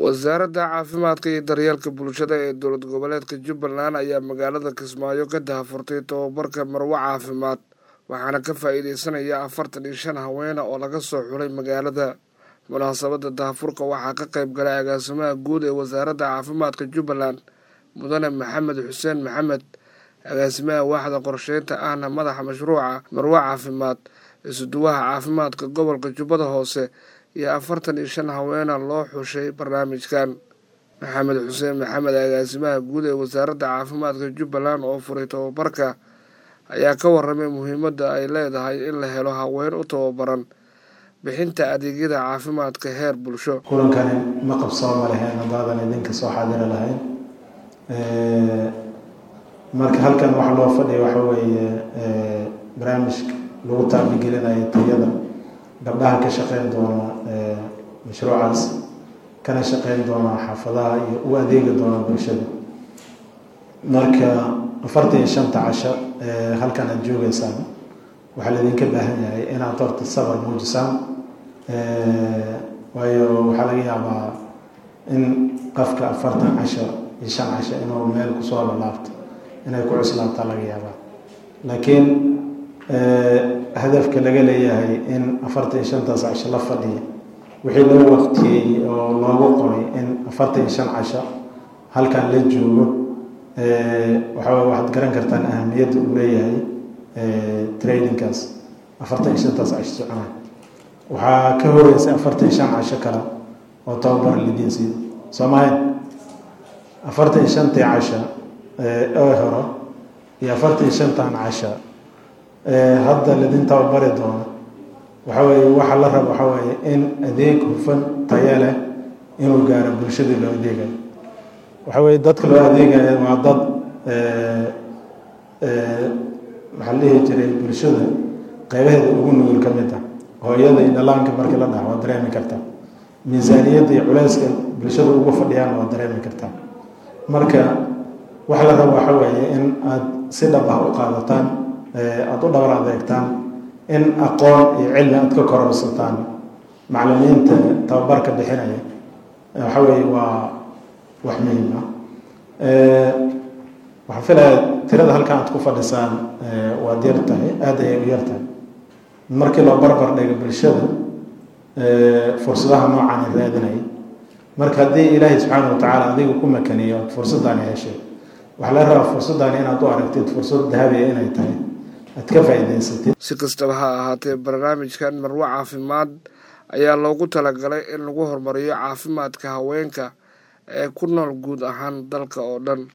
wasaaradda caafimaadka iyo daryeelka bulshada ee dowlad goboleedka jubbaland ayaa magaalada kismaayo ka dahafurtay tobabarka marwo caafimaad waxaana ka faa-iideysanaya afartan iyo shan haweena oo laga soo xulay magaalada munaasabadda dahafurka waxaa ka qayb galay agaasimaha guud ee wasaaradda caafimaadka jubbaland mudane maxamed xuseen maxamed agaasimaha waaxda qorsheynta ahna madaxa mashruuca marwo caafimaad isuduwaha caafimaadka gobolka jubbada hoose iyo afartan iyo shan haweena loo xushay barnaamijkan maxamed xuseen maxamed agaasimaha guud ee wasaaradda caafimaadka jubbaland oo furay tobabarka ayaa ka waramay muhiimadda ay leedahay in la helo haween u tababaran bixinta adeegyada caafimaadka heer bulsho kulankani ma qabsooma lahayn haddaadan idinka soo xaadiri lahayn marka halkan waxa loo fadhiya waxa weeye barnaamijka lagu taabigelinayo tayada gabdhaha ka shaqeyn doona mashruucaas kana shaqeyn doona xaafadaha iyo u adeegi doona bulshada marka afartan iyo shanta casho halkan aada joogeysaan waxaa laydinka baahan yahay inaad horta sabar muujisaan waayo waxaa laga yaabaa in qofka afartan casho iyo shan casho inuu meel kusoo lalaabto inay ku cuslaabtaa laga yaabaa laakiin hadafka laga leeyahay in afartan iyo shantaas casho la fadhiya wixii loo waqtiyey oo loogu qoray in afartan iyo shan casho halkan la joogo waxaa waxaad garan kartaan ahamiyadda uu leeyahay tradingkaas afartan iyo shantaas casho soconay waxaa ka horeysay afartan iyo shan casho kale oo tababar lidiin siiyo soo mahayn afartan iyo shantii casho ee horo iyo afartan iyo shantan casho hadda lidin tababari doono waxa weeye waxa la rabo waxa weeye in adeeg hufan tayo leh inuu gaaro bulshadii loo adeegayo waxa weye dadka loo adeegaya waa dad maxaa la dhihi jiray bulshada qeybaheeda ugu nugul ka mid ah hooyada iyo dhalaanka markii la dhaha waa dareemi kartaa miisaaniyadda iyo culeyska bulshada ugu fadhiyaan waa dareemi kartaa marka waxa la rabo waxa weeye in aada si dhab ah u qaadataan aada u dhabar adeegtaan in aqoon iyo cilmi aada ka kororsataan maclimiinta tababarka bixinaya waxa weeye waa wax muhiim ah waxaan filaya tirada halkan aad ku fadhisaan waad yar tahay aada ayay u yar tahay markii loo barbar dhigo bulshada fursadaha noocaani raadinaya marka haddii ilaahay subxaana wa tacaala adiga ku makaniyo fursaddaani heshay waxaa laga rabaa fursaddaani inaad u aragtid fursad dahabiya inay tahay aad ka faa-iideysatid si kastaba ha ahaatee barnaamijkan marwo caafimaad ayaa loogu talagalay in lagu horumariyo caafimaadka haweenka ee ku nool guud ahaan dalka oo dhan